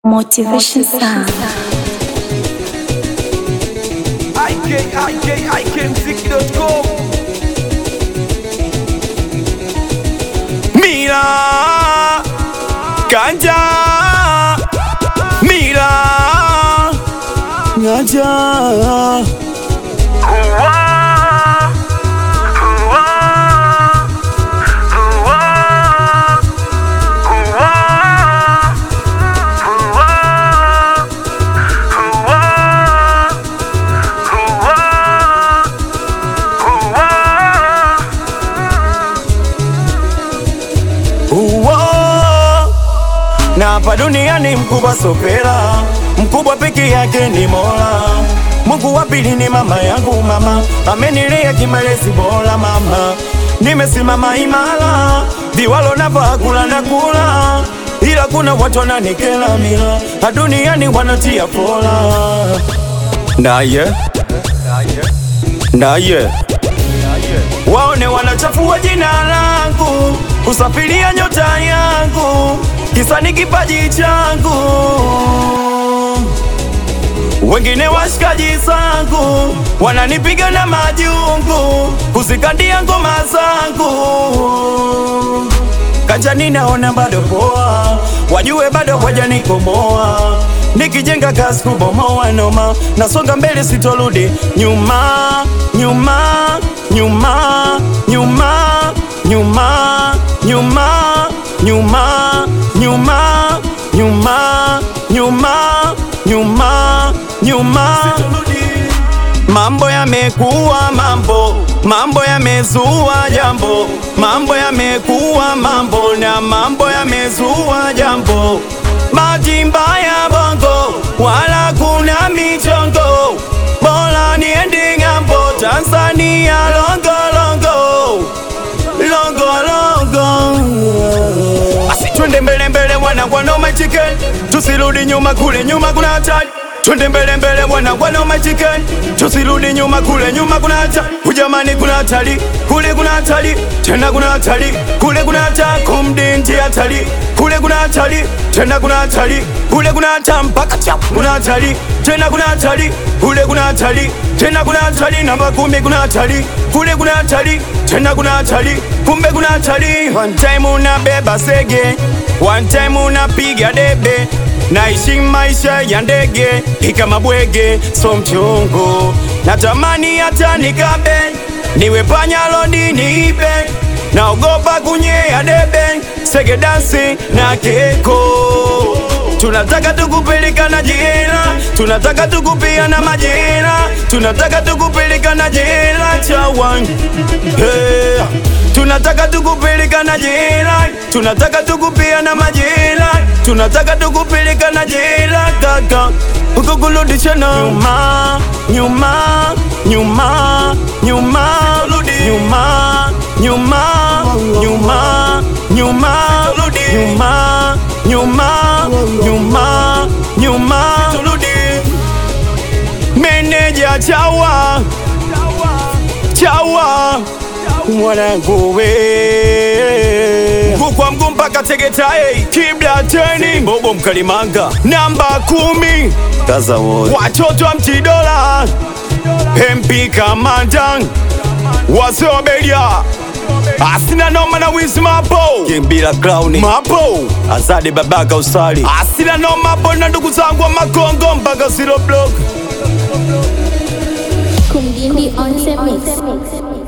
Motivation Sound. ikikmziki.com Mira Ganja Mira Ganja Uwo. Na hapa duniani mkubwa sopera, mkubwa peke yake ni Mola. Mungu wa pili ni mama yangu, mama amenilea kimalezi bora, mama nimesimama imara, viwalo navaa kula na kula, ila kuna watu wananikela mila, na duniani wanatia pola. Naye naye waone wanachafua jina langu, kusafiria nyota yangu, kisa ni kipaji changu. Wengine washikaji zangu wananipiga na majungu, kuzikandia ngoma zangu. Kanjani naona bado poa, wajue bado wajanikomoa. Nikijenga kazi kubomoa noma, nasonga mbele sitorudi nyuma, nyuma, nyuma, nyuma, nyuma, nyuma, nyuma, nyuma, nyuma, nyuma, nyuma, nyuma. Mambo yamekuwa mambo, mambo yamezua jambo, mambo yamekuwa mambo na mambo yamezua jambo. Bahati mbaya bongo, wala kuna michongo, bora niende ng'ambo, Tanzania longo longo, longo longo. Basi twende mbele mbele, wana wana chicken, tusirudi nyuma, kule nyuma kuna hatari. Twende mbele mbele bwana bwana umechiken, tusirudi nyuma, kule nyuma kuna hatari. Ujamani kuna hatari, kule kuna hatari, tena kuna hatari, kule kuna hatari, kumdinti hatari, kule kuna hatari, tena kuna hatari, kule kuna hatari, mpaka chapu kuna hatari, tena kuna hatari, kule kuna hatari, tena kuna hatari, namba kumi kuna hatari, kule kuna hatari, tena kuna hatari, kumbe kuna hatari. One time unabeba sege, one time unapiga debe Naishi maisha ya ndege ikama bwege, so mchongo. Natamani hata nikabe niwe panya lodi niibe, naogopa kunyea debe, sege dansi na keko. Tunataka tukupeleka na jela, tunataka tukupia na majela, tunataka tukupeleka na jela chawan hey. Tunataka tukupeleka na jela, tunataka tukupia na majela, tunataka tukupeleka na jela kaka, ukukurudisha na nyuma, nyuma, nyuma, nyuma, nyuma, nyuma, nyuma, nyuma, nyuma, nyuma, nyuma, nyuma, meneja chawa, chawa mwanangu we kwa mguu mpaka Tegeta hey, kibla teni bobo mkalimanga namba kumi kaza wote watoto wa mtidola MP Kamandan wasobelia asina noma na wizi mapo kimbila clown mapo azade babaka usali asina noma hapo na ndugu zangu wa Makongo mpaka zero block Kumdindi on the mix.